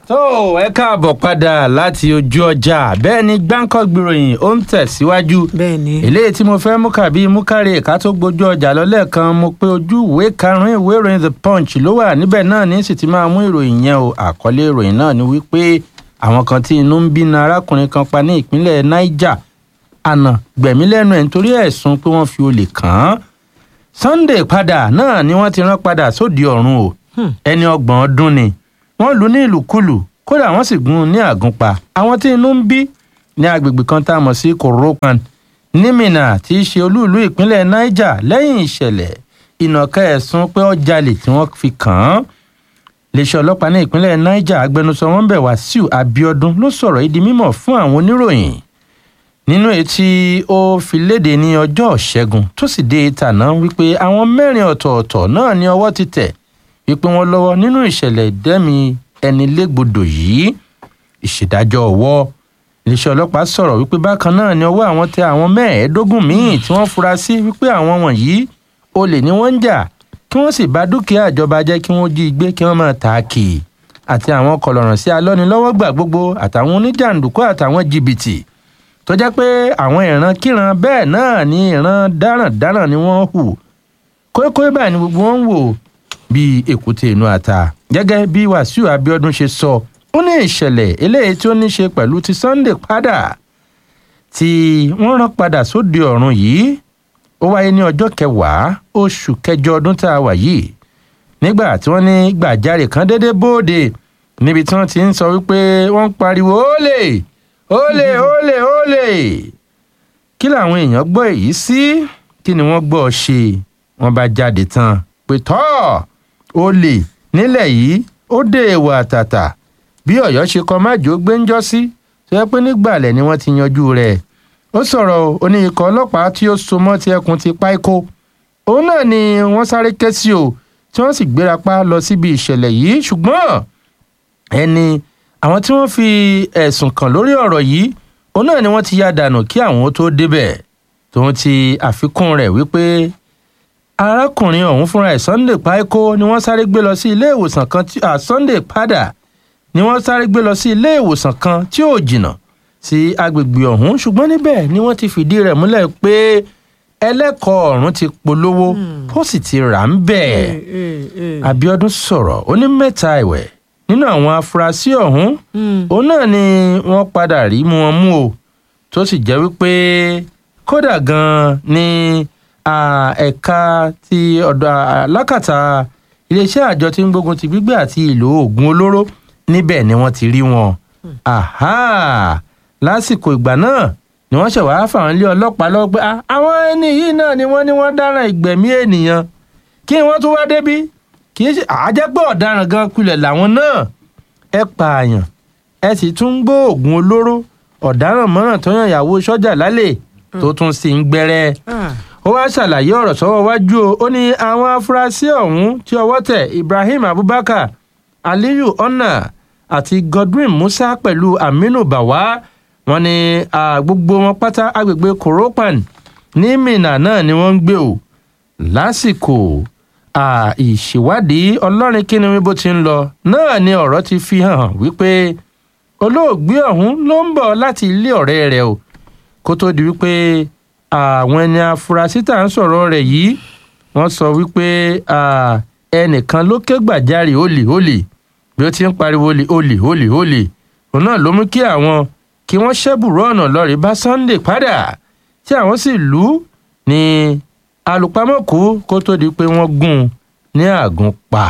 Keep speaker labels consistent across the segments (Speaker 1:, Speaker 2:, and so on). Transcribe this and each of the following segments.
Speaker 1: tó ẹ káàbọ̀ padà láti ojú ọjà bẹ́ẹ̀ ni gbáǹkọ́ gbìròyìn ó ń tẹ̀síwájú
Speaker 2: bẹ́ẹ̀ ni
Speaker 1: eléyìí tí mo fẹ́ mú kàbí mú kárí ẹ̀ka tó gbójú ọjà lọ́lẹ̀ kan mo pé ojú ìwé karùn-ún ìwé ìròyìn the punch ló wà níbẹ̀ náà ní sì ti máa mú ìròyìn yẹn o àkọlé ìròyìn náà ni wípé àwọn kan tí inú ń bí na arákùnrin kan pa ní ìpínlẹ̀ niger àná gbẹ̀mí lẹ́nu ẹ̀ nítorí ẹ̀sùn pé wọ́n fi olè kàn án sunday padà náà ni wọ́n ti rán padà sóde ọ̀run o ẹni ọgbọ̀n ọdún ni wọ́n lù ú ní ìlúkulù kódà wọ́n sì gún un ní àgúnpa àwọn tí inú ń bí ní agbègbè kan tá a mọ̀ sí koropan ní Minna tí í ṣe olúùlú ìpínlẹ̀ niger lẹ́yìn ìṣẹ̀lẹ̀ ìnàkà ẹ̀sùn pé ó jalè tí wọ́n fi kàn án iléeṣẹ́ ọlọ́pàá ní ìpínlẹ̀ niger agbẹnusọ wọn bẹ̀ wàsíù abiodun ló sọ̀rọ̀ yìí di mímọ̀ fún àwọn oníròyìn nínú èyí tí ó fi léde ní ọjọ́ ṣẹ́gun tó sì dé ìtànà wípé àwọn mẹ́rin ọ̀tọ̀ọ̀tọ̀ náà ní ọwọ́ ti tẹ̀ wípé wọ́n lọ́wọ́ nínú ìṣẹ̀lẹ̀ ìdẹ́mi ẹni légbodò yìí ìṣèdájọ́ ọwọ́ iléeṣẹ́ ọlọ́pàá sọ̀rọ̀ wípé bákan náà ni ọwọ́ àwọn tẹ àwọn mẹ́ẹ̀ẹ́dógún míì tí wọ́n fura sí wípé àwọn wọ̀nyí olè ni wọ́n ń jà kí wọ́n sì bá dúkìá ìjọba jẹ́ kí wọ́n jí gbé kí wọ́n máa tà á kì í àti àwọn kọlọ̀ràn sí alọ́nilọ́wọ́gbà gbogbo àtàwọn oníjàǹdùkú àtàwọn jìbìtì tó jẹ́ pé àwọn ìran kíran bẹ́ẹ̀ náà ni ìran dáràndáràn ni wọ́n hù kókó báyìí ni gbogbo wọn ń wò bíi èkúté inú ata gẹ́gẹ́ bí wàsíù abiodun ṣe sọ ó ní ìṣẹ̀lẹ̀ eléyìí tí ó ní ṣe pẹ̀lú ti sunday padà tí wọ́n rán padà sóde ọ̀run yìí ó wáyé ní ọjọ́ kẹwàá oṣù kẹjọ ọdún tá a wà yìí nígbà tí wọ́n ní gbàjarè kan déédéé bóde níbi tí wọ́n ti ń sọ wípé wọ́n ń pariwo ólè ólè ólè ólè kí làwọn èèyàn gbọ́ èyí sí kí ni wọ́n gbọ́ ṣe wọ́n bá jáde tán pé tọ́ olè nílẹ̀ yìí ó dé èèwọ̀ àtàtà bí ọ̀yọ́ ṣe kọ májò gbẹ́ńjọ́ sí tó yẹ pé nígbàlẹ̀ ni wọ́n ti yanjú rẹ̀ ó sọ̀rọ̀ ó ní ikọ̀ ọlọ́pàá tí ó so mọ́ ti ẹkùn ti páíkó òun náà ni wọ́n sáré ké sí o tí wọ́n sì gbérapá lọ síbi ìṣẹ̀lẹ̀ yìí ṣùgbọ́n ẹni àwọn tí wọ́n fi ẹ̀sùn kàn lórí ọ̀rọ̀ yìí òun náà ni wọ́n ti yá dànù kí àwọn ó tó débẹ̀ tòun ti àfikún rẹ̀ wípé arákùnrin ọ̀hún fúnra ẹ̀ sunday paiko ni wọ́n sáré gbé lọ sí ilé ìwòsàn kan tí sunday padà ni wọ́n sáré gbé lọ sí ilé ìwòsàn kan tí ò jìnnà sí agbègbè ọ̀hún ṣùgbọ́n níbẹ̀ ni wọ́n ti fìdí rẹ̀ múlẹ̀ pé ẹlẹ́kọ̀ọ́ ọ̀run ti polówó ó sì ti rà ń bẹ̀. abiodun sọ̀rọ̀ ó ní mẹ́ta ẹ̀wẹ̀ nínú àwọn afurasí ọ̀hún òun náà ni wọ́n padà rí mú wọn mú o tó sì jẹ́ wípé kódà gan-an ni ẹ̀ka ti ọ̀dọ̀ alákàtà iléeṣẹ́ àjọ tí ń gbógun ti gbígbé àti ìlò oògùn olóró níbẹ̀ ni wọ́n ti rí wọn. lásìkò ìgbà náà ni wọ́n ṣẹ̀ wáá fà wọ́n lé ọlọ́pàá lọ́wọ́ pé àwọn ẹni yìí náà ni wọ́n ní wọ́n dáràn ìgbẹ̀mí ènìyàn kí wọ́n tún wá débí kì í ṣe àjẹpọ̀ ọ̀daràn gan kulẹ̀ làwọn náà ẹ pààyàn ẹ sì tún gbó oògùn olóró ọ̀daràn mọ́ràn tó yàn ìyàwó sọ́jà lálẹ́ tó tún sì ń gbẹ́rẹ́ ó wá ṣàlàyé ọ̀rọ̀ sọ́wọ́ wájú o ó ní àwọn afurasí ọ̀hún tí ọwọ́ tẹ̀ ibrahim abubakar aliyu ọ̀nà àti godwin musa pẹ̀lú aminu bawa wọn ni gbogbo wọn pátá agbègbè koropan ní minna náà ni wọ́n ń gbé o lásìkò ìṣèwádìí ọlọ́rin kíni bó ti ń lọ náà ni ọ̀rọ̀ ti fi hàn wípé olóògbé ọ̀hún ló ń bọ̀ láti ilé ọ̀rẹ́ rẹ̀ o kó tó di wípé àwọn ẹni afurasí tá à ń sọ̀rọ̀ rẹ̀ yìí wọ́n sọ wípé ẹnìkan ló ké gbàjarè olè olè bí ó ti ń pariwo olè olè olè olè òun náà ló mú kí àwọn kí wọ́n ṣẹ́bùrú ọ̀nà lọ́ọ̀rì bá sunday padà tí àwọn sì lù ú ní alùpàmọ́kù kó tó di pé wọ́n gún un ní àgùn pa.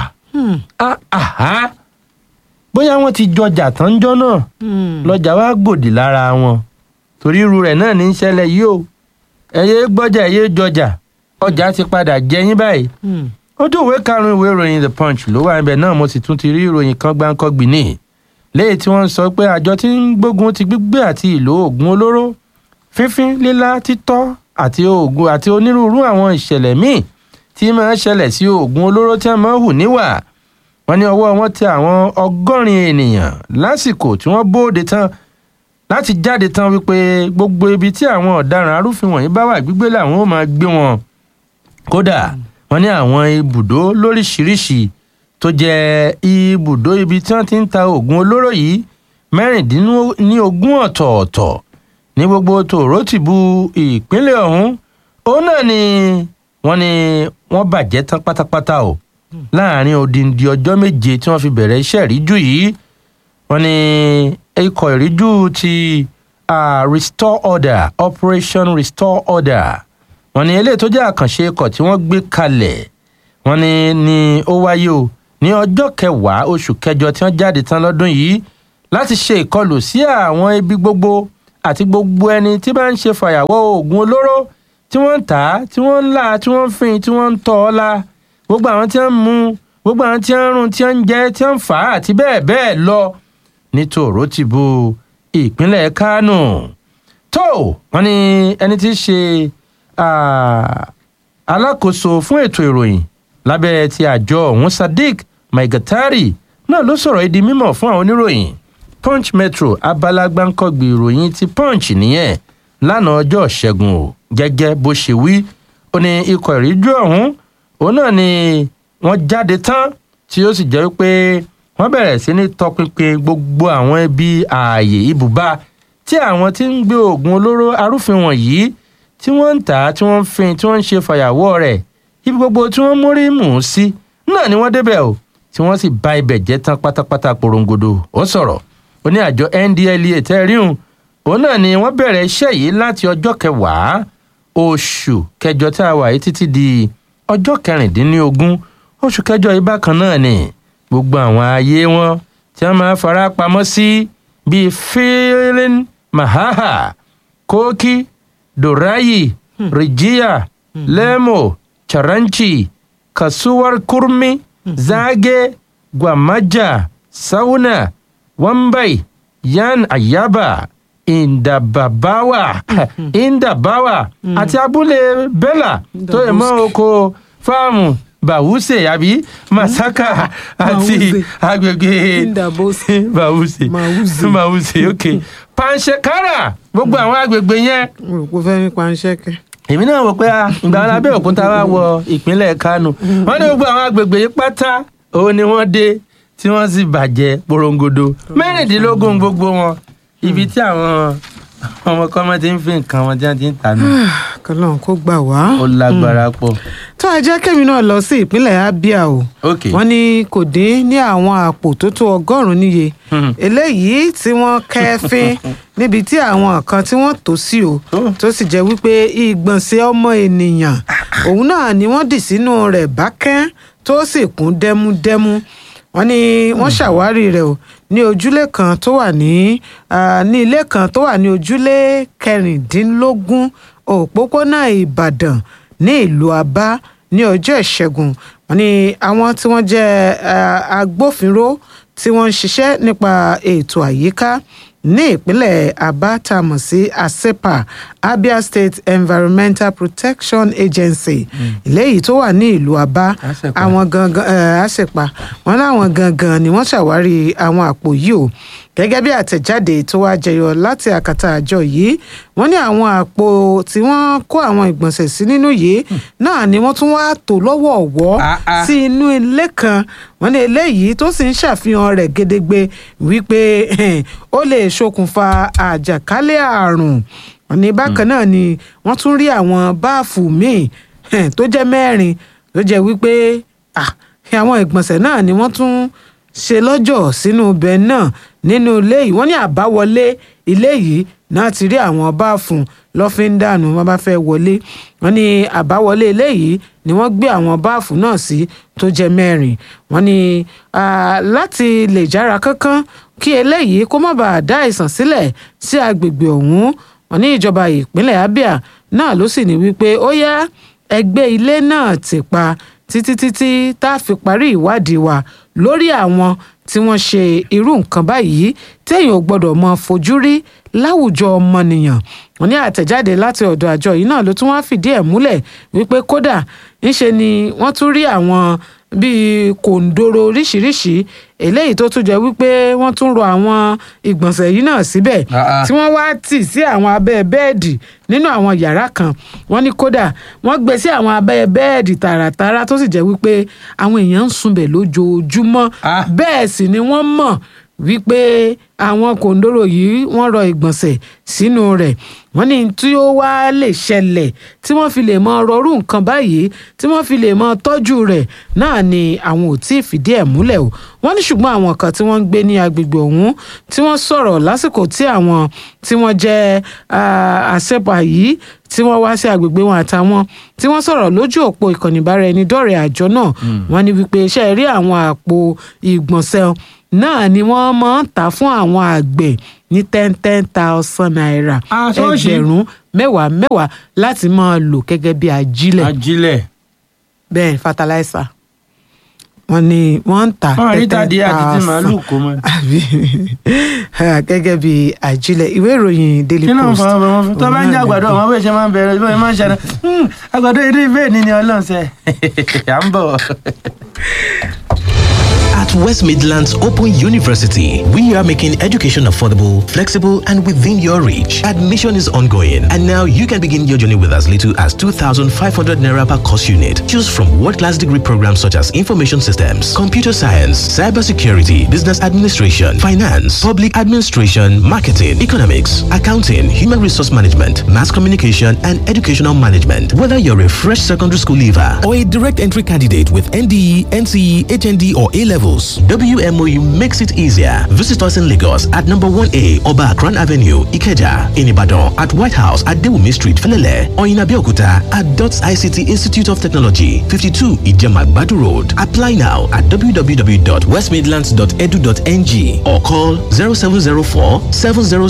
Speaker 1: bóyá wọ́n ti jọjà tán jọ́ náà lọ́jà wá gbòdì lára wọn torí irú rẹ̀ náà ní í ṣẹlẹ̀ yìí o ẹyẹ gbọ́jà ẹyẹ jọjà ọjà ti padà jẹyìn báyìí ojú ìwé karùnún ìwé ìròyìn the punch ló wà níbẹ̀ náà mo sì tún ti rí ìròyìn kan gbáǹkọ́gbì ní léyìí tí wọ́n sọ pé àjọ tí ń gbógun ti gbígbé àti ìlò oògùn olóró fífín lílá títọ́ àti oògùn àti onírúurú àwọn ìṣẹ̀lẹ̀ míì tí máa ń ṣẹlẹ̀ sí oògùn olóró tí wọ́n máa ń hù níwà wọ́n ní ọwọ́ wọn tẹ àwọn ọgọ́rin ènìyàn lásìkò tí wọ́n bóde tán láti jáde tán wípé gbogbo ibi tí àwọn ọ̀daràn arúfin wọ̀nyí bá wà gbígbé làwọn ó máa gbé wọn kódà wọn ní àwọn ibùdó lóríṣiríṣi tó jẹ́ ibùdó ibi tí wọ́n ti ń ta oògùn olóró yìí mẹ́rìndínlógún ọ̀tọ̀ọ̀tọ̀ ní gbogbo tòrótìbù ìpínlẹ̀ ọ̀hún òun náà ni wọ́n ní wọ́n bàjẹ́ tán pátápátá o láàrin odindi ọjọ́ méje tí wọ́n fi bẹ̀rẹ̀ iṣẹ́ ìríjú yìí wọ́n ní ikọ̀ ìríjú ti uh, restore order operation restore order wọ́n ní eléyìí tó jẹ́ àkànṣe ikọ̀ tí wọ́n gbé kalẹ̀ wọ́n ní ní ó wáyé o ní ọjọ́ kẹwàá oṣù kẹjọ tí wọ́n jáde tán lọ́dún yìí láti ṣe ìkọlù sí àwọn ibi gbogbo àti gbogbo ẹni tí bá ń ṣe fàyàwọ́ oògùn olóró tí wọ́n ń tà á tí wọ́n ń là á tí wọ́n ń fin tí wọ́n ń tọ́ ọ la gbogbo àwọn tí wọ́n ń mu gbogbo àwọn tí wọ́n ń rún tí wọ́n ń jẹ tí wọ́n ń fà á àti bẹ́ẹ̀ bẹ́ẹ̀ lọ ní tòrótìbù ìpínlẹ̀ kánò tó wọ́n ní ẹni tí í ṣe alákòóso fún ètò ìròyìn lábẹ́ ti àjọ ọ̀hún sadiq maigatari náà ló sọ̀rọ̀ ìdí mímọ̀ fún àwọn oníròyìn punch metro abala gbáǹkọ́gbì ìròyìn ti punch nìyẹn lánàá ọjọ́ ṣẹ́gun o gẹ́gẹ́ bó ṣe wí ó ní ikọ̀ ìríjú ọ̀hún òun náà ni wọ́n jáde tán tí ó sì jẹ́ wípé wọ́n bẹ̀rẹ̀ sí ní tọpinpin gbogbo àwọn ibi ààyè ibùba tí àwọn tí ń gbé oògùn olóró arúfin wọ̀nyí tí wọ́n ń tà á tí wọ́n ń fin tí wọ́n ń ṣe fàyàwọ́ rẹ̀ ibi gbogbo tí wọ́n mórí mù ú sí náà ni wọ́n débẹ̀ o tí wọ́n sì ba ibẹ̀ jẹ́ tán pátápátá porongodo ó sọ̀rọ̀ ó ní àjọ ndlea tẹ́ríhùn òun náà ni wọ́n bẹ̀rẹ̀ iṣẹ́ yìí láti ọjọ́ kẹwàá oṣù kẹjọ tá a wà yìí títí di ọjọ́ kẹrìndínlógún oṣù kẹjọ yìí bákan náà ni gbogbo àwọn ààyè wọn tí wọ́n máa fara pamọ́ sí bíi filin mahaha koki dorayi rijiya lemo charanci kasuwar kurmi zage gwamaja sauna wambai yan ayaba indababawa indabawa àti abúlé bella tó yẹ mọ́ oko fáàmù bàwùsè àbí masaka àti agbègbè bàwùsè bàwùsè ok panṣekara gbogbo àwọn agbègbè yẹn.
Speaker 2: mo rò pé fẹ́ ní panṣẹ́kẹ́.
Speaker 1: èmi náà wò pé ìgbà wọn Abẹ́òkúta wá wọ ìpínlẹ̀ Kánò wọ́n ní gbogbo àwọn agbègbè yìí pátá òun ni wọ́n dé tí wọ́n sì bàjẹ́ porongodo mẹ́rìndínlógún gbogbo wọn ibi tí àwọn ọmọ kọ́mọ ti ń fi nǹkan wọn tí wọ́n ti ń tà nù.
Speaker 2: kọlọ́n kó gbà wá.
Speaker 1: ó lágbára pọ̀.
Speaker 2: tó ẹ jẹ́ kémi náà lọ sí ìpínlẹ̀ Abia o
Speaker 1: ok
Speaker 2: wọ́n ní kò dín ní àwọn àpò tó tó ọgọ́rùn-ún níye eléyìí tí wọ́n kẹ́fín níbi tí àwọn kan tí wọ́n tò sí o
Speaker 1: Oh.
Speaker 2: tó sì jẹ́ wípé ìgbọ̀nsẹ̀ ọmọ ènìyàn òun náà ni wọ́n dì sínú rẹ̀ bákẹ́ tó sì kún dẹ́múdẹ́mú wọ́n ní wọ́n ṣàwárí rẹ̀ o ní ojúlé kan tó wà ní ah, ní ilé kan tó wà ní ojúlé kẹrìndínlógún òpópónà Ìbàdàn ní ìlú Abá ní ọjọ́ ìṣẹ́gun wọ́n ní àwọn tí wọ́n jẹ́ ah, agbófinró tí wọ́n ń ṣiṣẹ́ nípa ètò àyíká ní ìpínlẹ̀ Abá tá a mọ̀ sí ASEPA Abia State Environmental Protection Agency eléyìí tó wà ní ìlú Abá
Speaker 1: ASEPA.
Speaker 2: àwọn gangan eh, ASEPA wọn láwọn gangan ni wọ́n ṣàwárí àwọn àpò yìí o gẹ́gẹ́ bí àtẹ̀jáde tó wá jẹyọ láti àkàtà àjọ yìí wọ́n ní àwọn àpò tí wọ́n kó àwọn ìgbọ̀nsẹ̀ sí nínú yìí náà ni wọ́n tún wá tò lọ́wọ̀ọ̀wọ́
Speaker 1: Ah, ah.
Speaker 2: sí inú ilé kan wọ́n ní eléyìí tó sì ń ṣàfihàn rẹ̀ gedegbe wípé ó lè ṣokùnfà àjàkálẹ̀ àrùn wọ́n ní bákan náà ni wọ́n tún rí àwọn báàfù míì tó jẹ́ mẹ́rin tó jẹ́ wípé ah, àwọn ìgbọ̀nsẹ̀ náà ni wọ́n tún ṣe lọ́jọ́ sínú ibẹ̀ náà nínú ilé yìí wọ́n ní àbáwọlé ilé yìí náà ti rí àwọn báàfù lọ́fíńdànù wọn bá fẹ́ wọlé wọ́n ní àbáwọlé ilé yìí ni wọ́n gbé àwọn báàfù náà sí tó jẹ́ mẹ́rin wọ́n ní ah, láti lè jára kánkán kí eléyìí kó má bàa dá àìsàn sílẹ̀ sí agbègbè ọ̀hún wọ́n ní ìjọba ìpínlẹ̀ Abia náà ló sì ní wípé ó yá ẹgbẹ́ ilé náà ti pa títí títí tá a fi parí ìwádìí wa lórí àwọn tí wọ́n ṣe irú nǹkan báyìí téèyàn ò gbọ́dọ̀ mọ fojú rí láwùjọ ọmọnìyàn wọ́n ní àtẹ̀jáde láti ọ̀dọ̀ àjọ yìí náà ló tún wá fìdí ẹ̀ múlẹ̀ wípé kódà ńṣe ni wọ́n tún rí àwọn bíi kòǹdóró oríṣiríṣi eléyìí tó tún jẹ́ wípé wọ́n tún rọ àwọn ìgbọ̀nsẹ̀ yìí náà síbẹ̀
Speaker 1: Ah, ah.
Speaker 2: tí wọ́n wá tì sí àwọn abẹ́ bẹ́ẹ̀dì nínú àwọn yàrá kan wọ́n ní kódà wọ́n gbé sí àwọn abẹ́ bẹ́ẹ̀dì tààràtààrà tó sì jẹ́ wípé àwọn èèyàn ń sunbẹ̀ lójoojúmọ́
Speaker 1: Ah.
Speaker 2: bẹ́ẹ̀ sì ni wọ́n mọ̀ wípé àwọn kòǹdóró yìí wọ́n rọ ìgbọ̀nsẹ̀ sínú rẹ̀ wọ́n ní tí ó wá lè ṣẹlẹ̀ tí wọ́n fi lè mọ rọrùn nǹkan báyìí tí wọ́n fi lè mọ tọ́jú rẹ̀ náà ni àwọn ò tí ì fìdí ẹ̀ múlẹ̀ o wọ́n ní ṣùgbọ́n àwọn kan tí wọ́n ń gbé ní agbègbè ọ̀hún tí wọ́n sọ̀rọ̀ lásìkò tí àwọn tí wọ́n jẹ́ ah, àṣẹpà yìí tí wọ́n wá sí agbègbè wọn àtàwọn tí wọ́n sọ̀rọ̀ lójú òpó ìkànnì ìbáraẹnidọ́rẹ̀ẹ́ àjọ náà wọ́n ní wípé iṣẹ́ rí àwọn àpò ìgbọ̀nsẹ̀ náà ni wọ́n máa ń tà fún àwọn àgbẹ̀ ní ten ten thousand naira
Speaker 1: Ah, ṣọ́ọ̀ṣì.
Speaker 2: ẹgbẹ̀rún mẹ́wàá mẹ́wàá láti máa lò gẹ́gẹ́ bí ajílẹ̀
Speaker 1: ajílẹ̀
Speaker 2: bẹ́ẹ̀ fertilizer wọ́n ní wọ́n ń tà
Speaker 1: wọn rí
Speaker 2: 10,000
Speaker 1: tàdí àti tí màálù kó mọ.
Speaker 2: àbí gẹ́gẹ́ bí ajílẹ̀ ìwé ìròyìn daily
Speaker 1: kí ló ń
Speaker 2: post
Speaker 1: fọwọ́ bọ̀ wọ́n fún tó bá ń jẹ́ àgbàdo ọmọ bẹ́ẹ̀ ṣe máa ń bẹ̀rẹ̀ bẹ́ẹ̀ máa ń ṣẹlẹ̀ "Hmm, àgbàdo eré bẹ́ẹ̀ ni ni ọlọ́run ṣe à ń bọ̀.
Speaker 3: At West Midlands Open University, we are making education affordable, flexible, and within your reach. Admission is ongoing, and now you can begin your journey with as little as 2,500 naira per course unit. Choose from world-class degree programs such as information systems, computer science, cybersecurity, business administration, finance, public administration, marketing, economics, accounting, human resource management, mass communication, and educational management. Whether you're a fresh secondary school leaver or a direct entry candidate with NDE, NCE, HND, or A levels, WMOU makes it easier. Visit us in Lagos at number 1A Oba Akran Avenue, Ikeja, in Ibadan, at White House at Dewumi Street, Felele, or in Abeokuta at DOTS ICT Institute of Technology, 52 Ijema Badu Road. Apply now at www.westmidlands.edu.ng or call 0704 700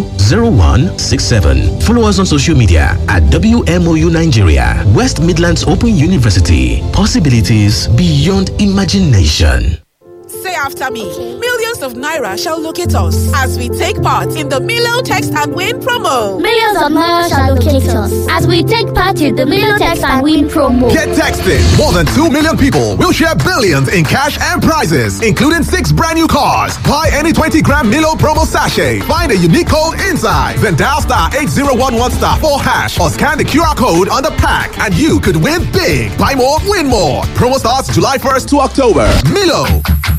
Speaker 3: 0167. Follow us on social media at WMOU Nigeria, West Midlands Open University. Possibilities beyond imagination.
Speaker 4: Say after me. Millions of Naira shall locate us as we take part in the Milo Text and Win promo.
Speaker 5: Millions of miles shall locate us as we take part in the Milotex and Win promo.
Speaker 6: Get texted. More than 2 million people will share billions in cash and prizes, including six brand new cars. Buy any 20 gram Milo promo sachet. Find a unique code inside. Then dial star 8011 star 4 hash or scan the QR code on the pack and you could win big. Buy more, win more. Promo starts July 1st to October. Milo.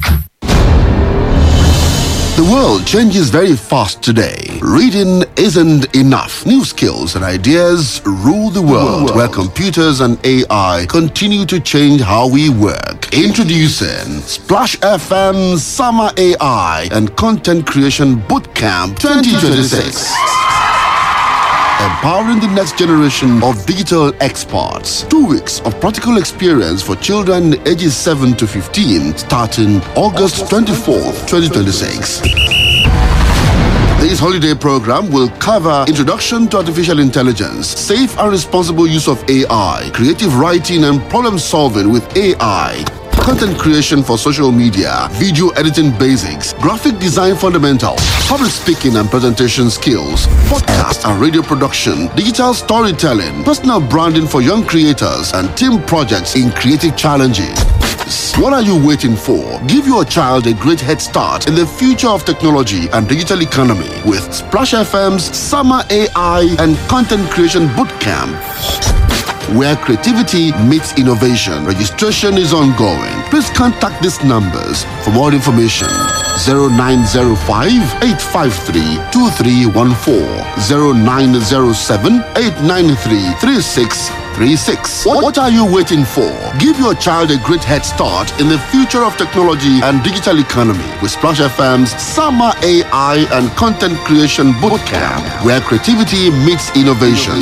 Speaker 7: The world changes very fast today. Reading isn't enough. New skills and ideas rule the world, where computers and AI continue to change how we work. Introducing Splash FM Summer AI and Content Creation Bootcamp 2026 empowering the next generation of digital experts. Two weeks of practical experience for children ages 7 to 15 starting August 24th, 2026. This holiday program will cover introduction to artificial intelligence, safe and responsible use of AI, creative writing and problem solving with AI, content creation for social media, video editing basics, graphic design fundamentals, public speaking and presentation skills, podcast and radio production, digital storytelling, personal branding for young creators, and team projects in creative challenges. What are you waiting for? Give your child a great head start in the future of technology and digital economy with Splash FM's Summer AI and Content Creation Bootcamp where creativity meets innovation. Registration is ongoing. Please contact these numbers for more information. 0905 853 2314 0907 893 3636. What what are you waiting for? Give your child a great head start in the future of technology and digital economy with Splash FM's Summer AI and Content Creation Bootcamp, where creativity meets innovation.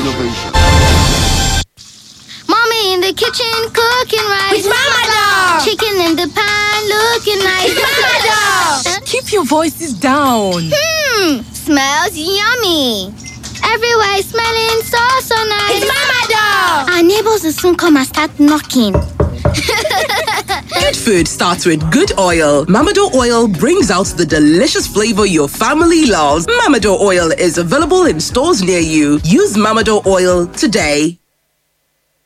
Speaker 5: Mommy in the kitchen cooking rice.
Speaker 4: With Mama Dog.
Speaker 5: Chicken in the pan looking nice.
Speaker 4: With Mama Dog. Keep your voices down.
Speaker 5: Hmm, smells yummy. Everywhere is smelling so so nice.
Speaker 4: It's Mama Dog.
Speaker 5: Our neighbors will soon come and start knocking.
Speaker 8: Good food starts with good oil. Mamado oil brings out the delicious flavor your family loves. Mamado oil is available in stores near you. Use Mamado oil today.